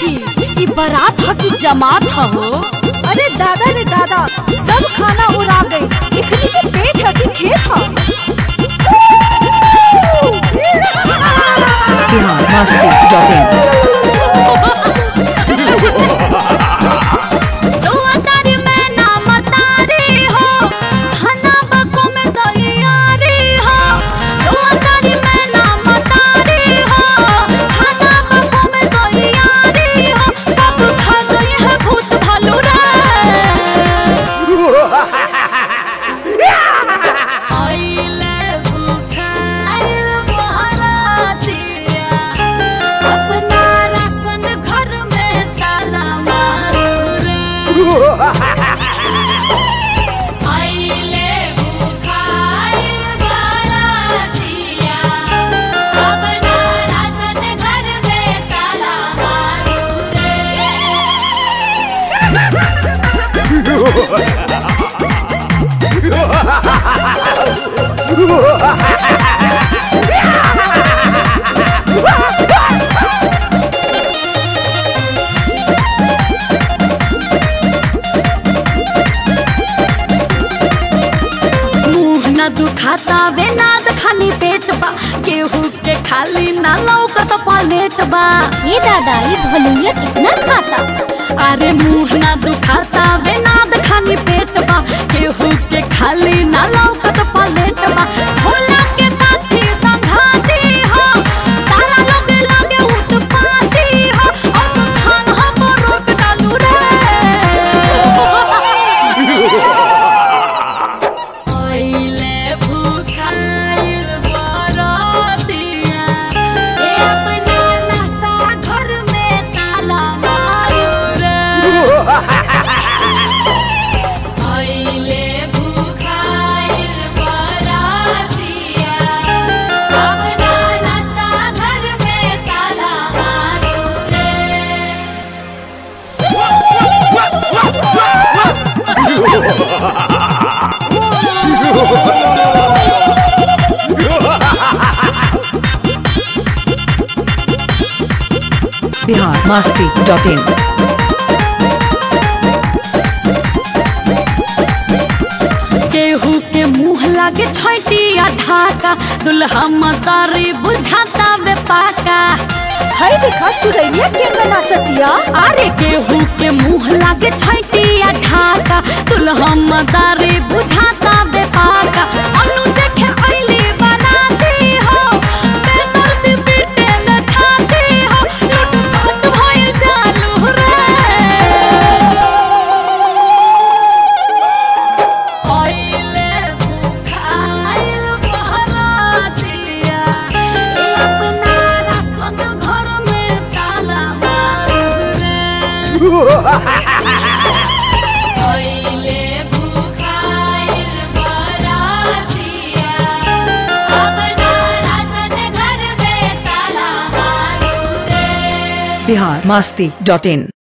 सखी ई बारात ह कि जमात ह हो अरे दादा रे दादा सब खाना उड़ा गई इखनी के पेट है कि खेत है बिहार मस्ती डॉट इन रुआ तारी में नाम तारी हो खाना बको में तैयारी हो रुआ तारी में नाम तारी हो खाना बको में तैयारी हो सब खा गई है भूत भालू रे आइले भूखाइल बहरातिया अपना राशन घर में ताला मारू रे आइले भूखाइल बहरातिया अपना राशन घर में ताला मारू रे मुंह न दुखाता वे नाद खाली पेट बा केहू के खाली ना लौकत पलेट बा ये दादा ये भलुइया कितना खाता अरे मुंह न दुखाता वे नाद खाली पेट बा केहू के खाली ना लौकत पलेट बा भोला के साथी संघाती हो सारा लोग लागे उत्पाती हो और तू खान हम रोक डालू रे आइले भूखाइल बरातिया ए अपना नाश्ता घर में ताला मारू रे आइले भूखाइल बरातिया अपना नाश्ता घर में ताला मारू रे बिहार मस्ती डॉट इन केहू के मुंह लागे छैटिया ढाका दुल्हा मतारी बुझाता वे पाका हई देखा चुड़ैलिया के नाचतिया अरे केहू के मुंह लागे छैटिया ढाका दुल्हा मतारी बुझाता वे पाका अनु देखे आइली बनाती हो बेदर्द पीटे न छाती हो लूट पाट भइल चालू रे आइले भूखाइल बहरातिया ए अपना राशन घर में ताला मारू रे आइले भूखाइल बहरातिया अपना राशन घर में ताला मारू रे बिहार मस्ती डॉट इन